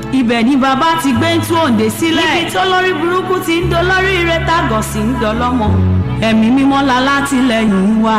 ibẹ̀ ni bàbá ti gbé ń tú òǹdè sílẹ̀ ibi tó lórí burúkú ti ń dolórí ire tágọ̀ sí ń dọlọ́mọ ẹ̀mí mímọ́ la látìlẹ́yìn wa.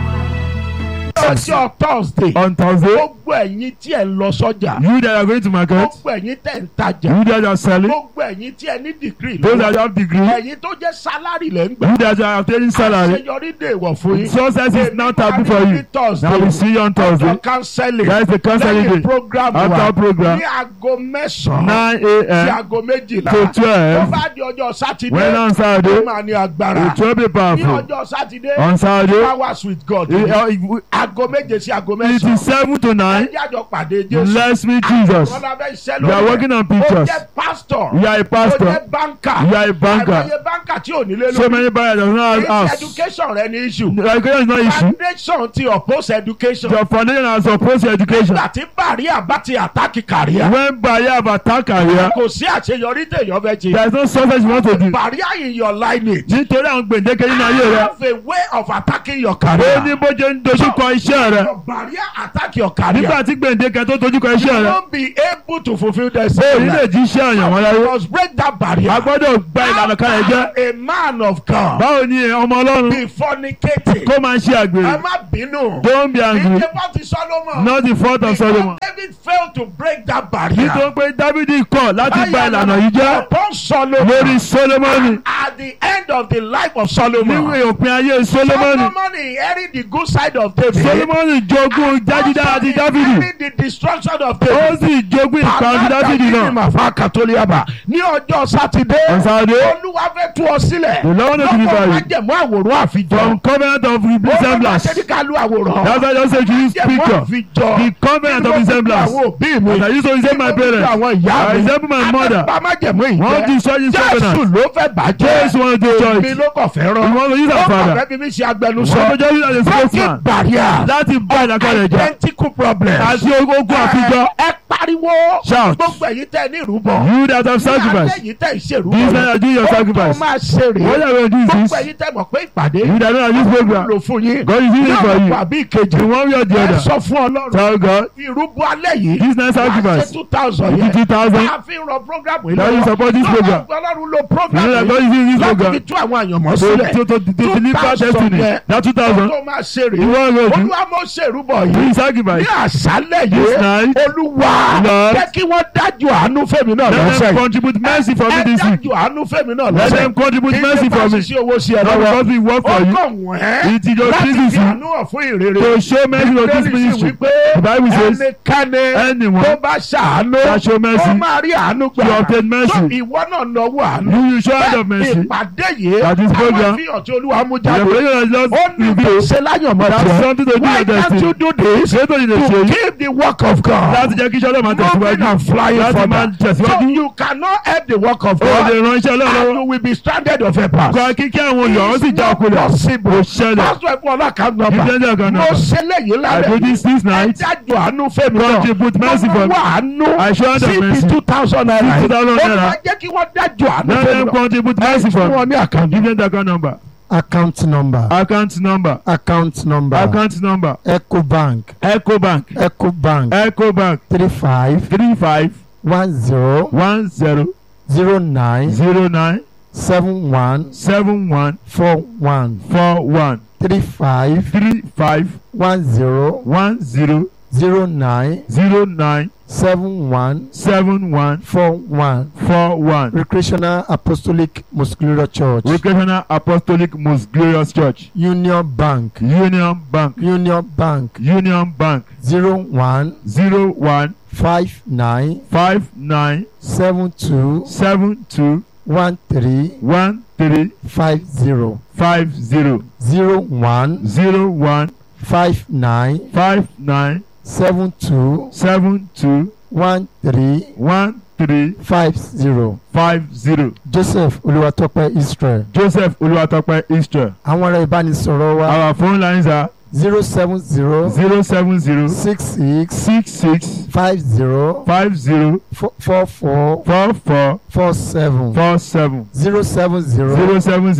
ọjọ́ thursday on Thursday, gbogbo ẹ̀yin tí ẹ̀ ń lọ sọ́jà you that are going to market, gbogbo ẹ̀yin tẹ̀ ń tajà you that are selling, gbogbo ẹ̀yin tí ẹ ní dìgírì those that have degree, ẹ̀yin tó jẹ́ sálárì lẹ́ ń gbà you that are obtaining salary. àṣeyọrí dè wọ̀ fún yín. Success is now taboo for you. Thursday. Now we see you on Thursday. Ọjọ́ counseling. That is the counseling Lẹ́yìn day. program wa. After program, Ní aago mẹ́sàn-án 9 sí a.m. aago méjìlá. to Tó 12. bá di ọjọ́ Sátidé. When on Ó Saturday, máa ní agbára. it will be Ní powerful. ọjọ́ Sátidé. On Saturday, Hours with God. it, uh, it, Aago méje sí aago it mẹ́sàn-án. is 7 to 9. Ẹjẹ́ àjọ pàdé Jésù. Let's meet Jesus. Wọ́n lábẹ́ iṣẹ́ We are lórí working on Ó pictures. jẹ́ pastor. You are a Ó pastor. jẹ́ banker. You are a banker. Àìmọye banker tí ò nílé So lórí. many buyers does not have It's house. education rẹ ní issue. Education is not issue. Foundation ti oppose education. Your foundation has opposed your education. Nígbà tí bàríà bá ti àtàkì kàríà. When buyer have attack career, Kò sí àṣeyọrí téèyàn fẹ́ ṣe. there is no success you want to do. Bàríà in your lineage. Nítorí àwọn gbèǹdéke nínú ayé You rẹ. have a way of attacking your Ó career. ní bó ṣe ń dojúkọ iṣẹ́ rẹ. Your barrier attack your career. Nígbà tí gbèǹdéke tó dojúkọ iṣẹ́ You rẹ. won't be able to fulfil the Ó ní same. lè jí iṣẹ́ àyàn wọn láyé. You must break that barrier. A gbọ́dọ̀ gba ìlànà kalẹ̀ jẹ́. A man of God Báwo ni ọmọ Ọlọ́run be fornicating. kó máa ṣe Ẹ àgbèrè? má bínú. Don't be angry. Ìjọba ti Solomon. Not the fault of Solomon. Because David failed to break that barrier. Nítorí pé Dábìdì kọ̀ láti gba ìlànà yìí jẹ́ Upon Solomon. lórí Sólómọ́nì. At the end of the life of Solomon. Níwèé òpin ayé Sólómọ́nì. Solomon inherit the good side of David. Sólómọ́nì jogún jájídá àti Dábìdì. inherit the destruction of Ó David. sì jogún ìparun Dábìdì náà. Màfá Kàtólíàbà ní ọjọ́ Sátidé. On Saturday, Olúwa fẹ́ tú ọ sílẹ̀. The Lord will deliver Lọ́kọ̀ you. májẹ̀mú àwòrán àfijọ́. from covenant of resemblance. Ó ní ká lu àwòrán. That's why I just say to use Májẹ̀mú picture. àfijọ́. The covenant of resemblance. Àwọn òbí mi. As I used to resemble my parents. Àwọn ìyá I mi. resemble my mother. Àbẹ̀bá májẹ̀mú ìjẹ́. Wọ́n ti sọ yín Jésù covenant. ló fẹ́ bàjẹ́. Jésù wọn do Mi church. ló kàn fẹ́ rán. We want to use our Ó kàn father. fẹ́ fi mí ṣe Wọ́n agbẹnusọ. tó jẹ́ wíwá the Breaking spokesman. barrier. Láti bá ìdákọ̀rẹ̀ jẹ́. Identical problems. Àti ogun àfijọ́. Ẹ pariwo. Shout. Gbogbo ẹ̀yin tẹ́ ní ìrúbọ. You that have sacrificed. Ẹ̀yin tẹ́ ìṣèrúbọ. This night I do your Ó tó sacrifice. máa ṣe rèé. What are we going to do is Gbogbo this? ẹ̀yin tẹ́ mọ̀ pé ìpàdé. You that don't have this program. lò fún yín. God is using it for Ní you. ọ̀pọ̀ àbí ìkejì. In one way or the Ẹ other. sọ fún Ọlọ́run. Tell God. Ìrúbọ alẹ́ yìí. This night sacrifice. Ṣé two thousand yẹn. Fifty thousand. Máa fi ràn program yìí That you support this program. Ọlọ́run lo You program know that God yìí. is using this Láti program. fi tú àwọn àyànmọ́ To, sílẹ̀. to, to, to deliver destiny. That two thousand. Tó máa ṣe rèé. You want to do? Olúwa mo ṣe ìrúbọ Do yìí. sacrifice. Ní àṣálẹ̀ This yìí. night. Olúwa Lord. jẹ́ kí wọ́n dájú àánú fẹ́mi náà Let lọ́sẹ̀ them yìí. contribute mercy for me Ẹ this week. dájú àánú fẹ́mi náà Let lọ́sẹ̀ them contribute mercy for me. sí owó sí ẹ Not lọ́wọ́. because we work for you. Ó kàn wọ́n It is your láti business fi àánú hàn fún ìrere. to show mercy to this Bíbélì sì ministry. wípé The Bible says, ẹnikẹ́ni anyone tó bá ṣàánú that show mercy, ó máa rí àánú gbà. you obtain mercy. So ìwọ náà náwó àánú. You will show hand of mercy. ìpàdé yìí That is àwọn program. ìfihàn tí olúwa mú The jáde. revelation has ó just ní kò revealed ṣe láyọ̀mọ́ that's tiẹ̀. something to do Why with can't destiny. you do this Ṣé tó ní lè to ṣe yìí? keep the work of God Láti jẹ́ kí iṣẹ́ ọlọ́run máa moving tẹ̀síwájú. and flying Láti máa further. So tẹ̀síwájú. you cannot help the work of Ó lè God ran iṣẹ́ ọlọ́run and lọ́wọ́. you will be stranded of a path. Kọ́ kíkí àwọn olùyọ̀ ó sì já ọkùnrin. possible. Kò ṣẹlẹ̀. Pásítọ̀ ẹ̀fọ́ ọlọ́kà nọ́mbà. Give them their account Mo number. ṣe léyìí I lálẹ́. do this this Ẹ night. dájọ́ àánú fẹ́mi náà. Contribute mercy Mo for me. wá àánú. I show hand of síbi mercy. two thousand naira. Two thousand Ó naira. máa jẹ́ kí wọ́n dájọ́ àánú Let fẹ́mi them náà. contribute mercy for Fún me. wọn ní àkàndí. Give them the account number. account number Account number. account number Account number. ecobank Ecobank. ecobank Ecobank. three five Three five one zero one zero zero nine zero nine seven one seven one four one four one three five three five one zero one zero zero nine zero nine seven one seven one four one four one. recreational apostolic muscular church Recreational Apostolic Most Glorious Church. union bank Union Bank. union bank Union Bank. zero one Zero one five nine five nine seven two seven two one three one three five zero five zero zero one zero one five nine five nine seven two seven two one three one three five zero five zero. joseph olúwatópẹ́ israel Joseph Oluwatope Israel. àwọn ará ìbánisọ̀rọ̀ wa Our phone lines are zero seven zero zero seven zero six six six six five zero five zero four four four four four seven four seven zero seven zero zero seven zero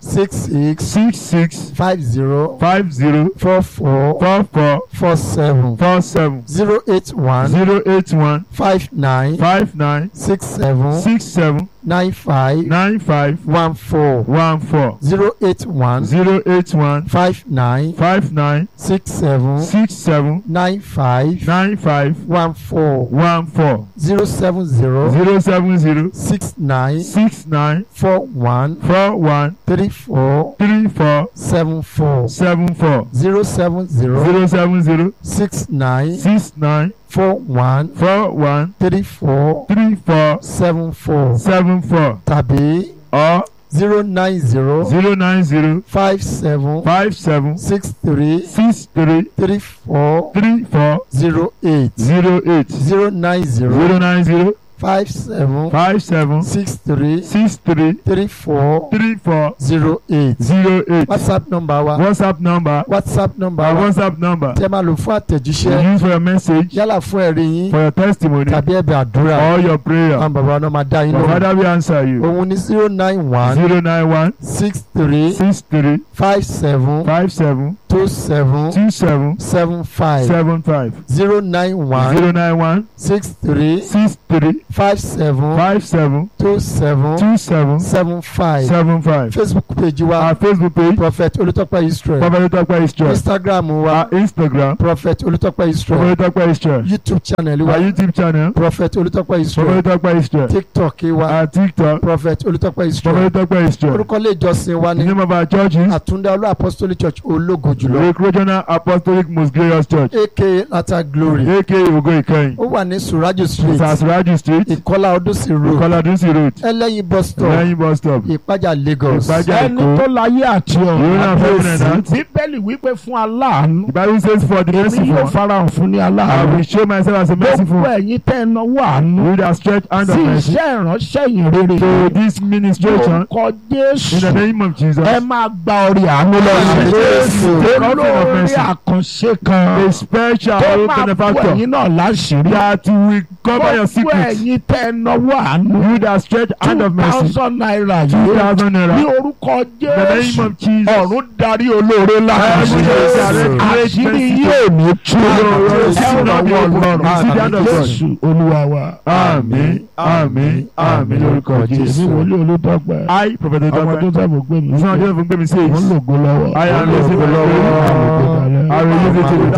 six six six six five zero five zero four four four four four seven four seven zero eight one zero eight one five nine five nine six seven six seven nine five nine five one four one four zero eight one zero eight one five nine five nine six seven six seven nine five nine five one four one four zero seven zero zero seven zero six nine six nine four one four one three four three four seven four seven four zero seven zero zero seven zero six nine six nine four one four one three four three four seven four seven four tàbí or zero nine zero zero nine zero five seven five seven six three six three three four three four zero eight zero eight zero nine zero zero nine zero five seven five seven six three six three three four three four zero eight zero eight whatsapp number wa whatsapp number whatsapp number our wa whatsapp number tẹ́ máa lò fún you àtẹ̀jíṣẹ́ use for your message yálà fún ẹ̀rí yín for your testimony tàbí ẹ̀bẹ̀ àdúrà or your prayer àwọn bàbá náà máa dá yín your lóhùn father will answer you òun ní zero nine one zero nine one six three six three five seven five seven two seven two seven seven five seven five zero nine one zero nine one six three six three five seven five seven two seven two seven seven five seven five facebook page wa our facebook page prophet olùtọ́pẹ́ israel prophet Tope Israel instagram wa our instagram prophet olùtọ́pẹ́ israel prophet Tope Israel youtube channel wa our youtube channel prophet olùtọ́pẹ́ israel prophet Tope Israel tiktok wa our tiktok prophet olùtọ́pẹ́ israel prophet Tope Israel orúkọ ilé ìjọsìn wa the ní name of our church is àtúndá olú apostolic church ológo jùlọ Lake Regional Apostolic Most Glorious Church aka lata glory aka Ogo Ikeyin ó wà ní surajo street Sasraji street ìkọlá ọdúnsì road Ìkọládúnsì road ẹlẹ́yin bus stop lẹ́yìn bus stop ìpájà lagos Ìpájà ẹni Èkó tó láyé àti Yóò ọ̀run náà fẹ́ wọnẹ̀ náà. bíbélì wípé fún aláàánú the bible says for the èmi merciful yóò one farahàn fún ní I aláàánú will show myself as a merciful gbogbo one ẹ̀yin tẹ́ ẹ náwó àánú with a stretched hand of sí mercy iṣẹ́ ìránṣẹ́ yìí rere to this ministration lórúkọ in the jésù name of Jesus ẹ máa gba orí àánú Àmín. lọ́sẹ̀ Comfort of olórí mercy. àkànṣe kan a special tó máa bú benefactor ẹ̀yin náà láṣìírí that will cover your gbogbo secrets ẹ̀yin tẹ́ ẹ náwó àánú with a stretched hand two of mercy thousand naira two yìí thousand ní naira orúkọ in the name jésù of Jesus ọ̀run darí olóore Heaven lákàtúntì is direct great àṣírí mercy. yóò ní tú Your- your ẹ sin ràn will be wọ́n opened. lọ́rùn You see the hand of God. jésù olúwa wa. àmín àmín àmín lórúkọ èmi Jésù. wòlíì olùdọ́gba I prophet ọmọ tó Tope sábà gbé mi It's not just from Gbemi says wọ́n lògo lọ́wọ́ I am Wọ́n lògo listening lọ́wọ́. I will use it to